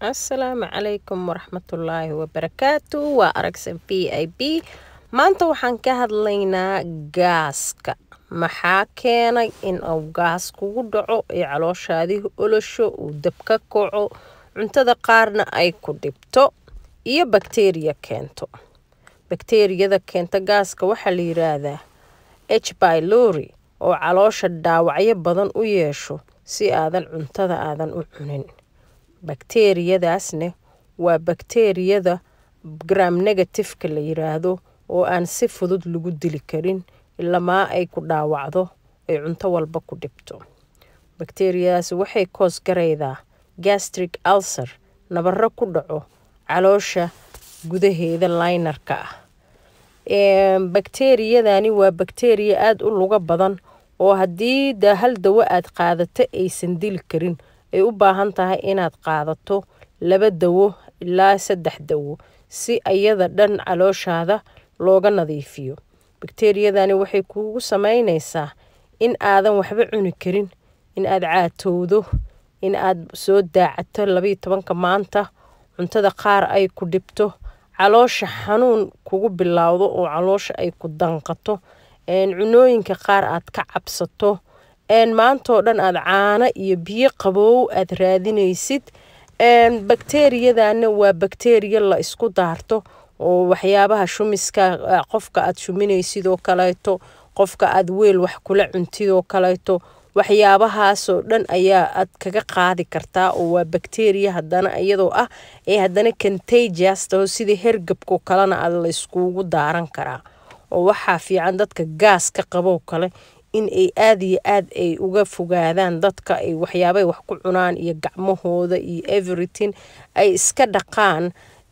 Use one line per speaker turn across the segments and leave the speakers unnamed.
asalaamu calaykum waraxmatullaahi wabarakaatu waa aragsan b i b maanta waxaan ka hadlaynaa gaaska maxaa keenay in uu gaas kugu dhaco ee calooshaadii olosho uu dab ka kaco cuntada qaarna ay ku dhibto iyo bakteriya keento bakteriyada keenta gaaska waxaa la yiraahdaa h bylori oo caloosha dhaawacyo badan u yeesho si aadan cuntada aadan u cunin bakteriyadaasne waa bakteriyada gram negatifeka la yiraahdo oo aan si fudud lagu dili karin ilamaa ay ku dhaawacdo ay cunto walba ku dhibto bakteriyadaas waxay koos garaydaa gastric ulcer nabaro ku dhaco caloosha gudaheeda laynarka ah bakteriyadani waa bakteriya aada u luga badan oo haddii da hal dawo aad qaadato aysan dili karin ay u baahan tahay inaad qaadato laba dawo ilaa saddex dawo si ayada dhan calooshaada looga nadiifiyo bakteriyadani waxay kuugu sameyneysaa in aadan waxba cuni karin in aad caatowdo in aad soo daacato labayo tobanka maanta cuntada qaar ay ku dhibto caloosha xanuun kugu bilowdo oo caloosha ay ku danqato cunooyinka qaar aad ka cabsato maantoo dhan aad caano iyo biyo qaboow aad raadinaysid bakteriyadana waa bakteriya la isku daarto oo waxyaabaha shumiska qofka aad shuminaysid oo kaleeto qofka aad weel wax kula cuntid oo kaleeto waxyaabahaasoo dhan ayaa aad kaga qaadi kartaa oo waa bakteriya hadana iyadoo ah ee haddana contagiastaho sidii hergabkao kalena aad la iskugu daaran karaa oo waxaa fiican dadka gaaska qaboo kale in ay aada iyo aad ay uga fogaadaan dadka ay waxyaabay wax ku cunaan iyo gacmahooda iyo everything ay iska dhaqaan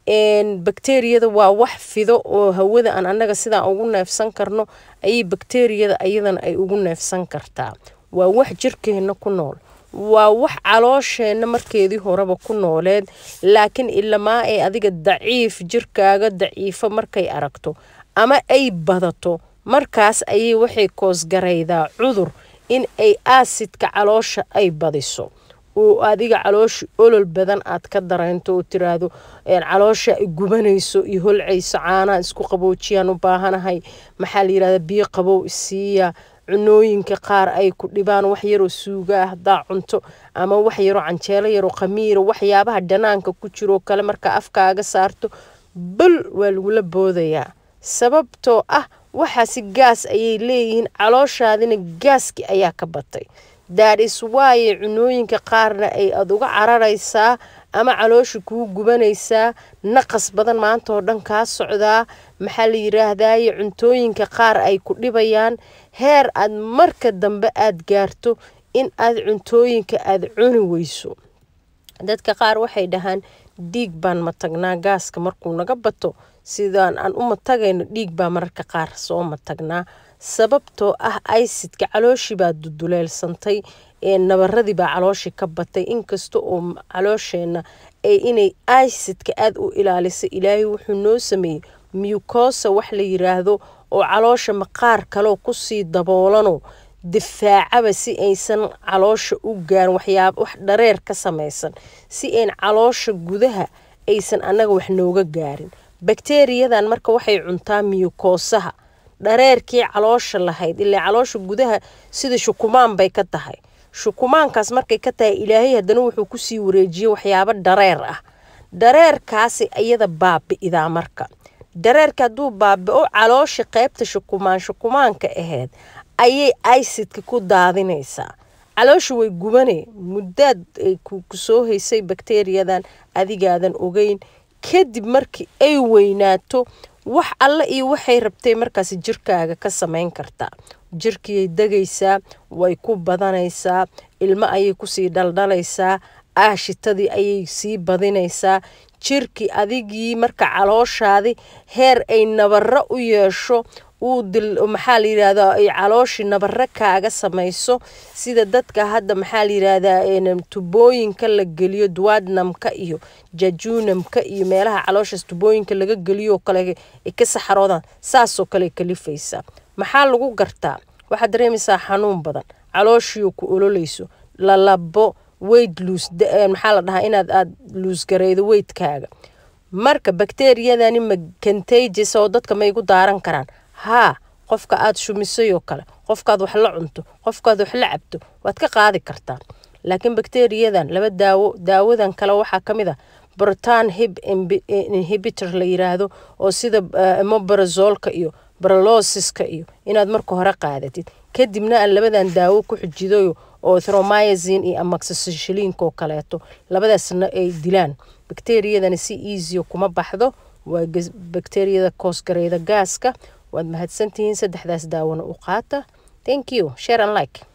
bakteriyada waa wax fido oo hawada aan annaga sidaan ugu neefsan karno ayay bakteriyada ayadana ay ugu neefsan kartaa waa wax jirkeenna ku nool waa wax caloosheenna markeedii horeba ku nooleed laakiin ilamaa ay adiga daciif jirkaaga daciifo markay aragto ama ay badato markaas ayay waxay koosgaraydaa cudur in ay aasidka caloosha ay badiso oo adiga caloosha olol badan aad ka dareento oo tiraahdo caloosha ay gubanayso iyo holcayso caanaha isku qaboojiyaan u baahanahay maxaa la yirahda biyo qabow isiiya cunooyinka qaar ay ku dhibaan wax yaroo suuga ah hadaa cunto ama wax yaroo canjeelo yaroo khamiira waxyaabaha dhanaanka ku jiroo kale markaa afkaaga saarto bal waa lagula boodayaa sababtoo ah waxaasi gaas ayay leeyihiin calooshaadina gaaski ayaa ka batay daadhis waaye cunooyinka qaarna ay aad uga cararaysaa ama caloosha kuu gubanaysaa naqas badan maanta oo dhan kaa socdaa maxaa la yiraahdaye cuntooyinka qaar ay ku dhibayaan heer aad marka dambe aad gaarto in aad cuntooyinka aad cuni weyso dadka qaar waxay dhahaan dhiig baan matagnaa gaaska markuu naga bato sidaan aan u matagayno dhiig baa mararka qaar soo matagnaa sababtoo ah aysidka calooshii baa duduleelsantay nabaradii baa calooshii ka batay inkasta oo caloosheenna inay aysidka aada u ilaaliso ilaahay wuxuu noo sameeyey mucosa wax la yiraahdo oo caloosha maqaar kaleo kusii daboolano difaacaba si aysan caloosha u gaarin waxyaaba wax dhareer ka samaysan si ayn caloosha gudaha aysan annaga wax nooga gaarin bakteriyadan marka waxay cuntaa miyukoosaha dhareerkii caloosha lahayd ilaa caloosha gudaha sida shukumaan bay ka tahay shukumaankaas markay ka tahay ilaahay haddana wuxuu kusii wareejiyey waxyaabo dhareer ah dhareerkaasi iyada baabi'idaa marka dhareerka hadduu baabi-o caloosha qeybta shukumaan shukumaanka aheyd ayay aysidka ku daadinaysaa caloosha way gubane muddaad kusoo haysay bakteriyadan adigaadan ogeyn kadib markii ay weynaato wax alle iyo waxay rabtay markaas jirkaaga ka samayn kartaa jirkiiyay degaysaa way ku badanaysaa ilmo ayay kusii dhaldhalaysaa aashitadii ayay sii badinaysaa jirkii adigii marka calooshaadi heer ay nabaro u yeesho uu dil maxaa la yirahdaa ay calooshii nabaro kaaga samayso sida dadka hadda maxaa la yirahdaa tubooyinka la geliyo duwadnamka iyo jajunamka iyo meelaha calooshaas tubooyinka laga geliyo kale ay ka saxaroodaan saasoo kale kalifaysaa maxaa lagu gartaa waxaad dareemaysaa xanuun badan calooshiioo ku ololayso lalabo weyd luus maxaa la dhahaa inaad aad luusgareydo weydkaaga marka bakteriyadani ma contagious oo dadka ma igu daaran karaan haa qofka aad shumisay oo kale qofkaad wax la cunto qofkaad wax la cabto waad ka qaadi kartaa laakiin bakteriyadan laba daawo daawadan kale waxaa ka mid a brotan hib inhibitor la yiraahdo oo sida mobarazolka iyo barolosiska iyo inaad marka hore qaadatid kadibna aan labadan daawo ku xujidayo oo thromyazin iyo amaxicillinka oo kaleeto labadaasna ay dilaan bakteriyadani si easyo kuma baxdo waa bakteriyada koosgareyda gaaska waad mahadsantihiin saddexdaas daawona u qaata thank you share and like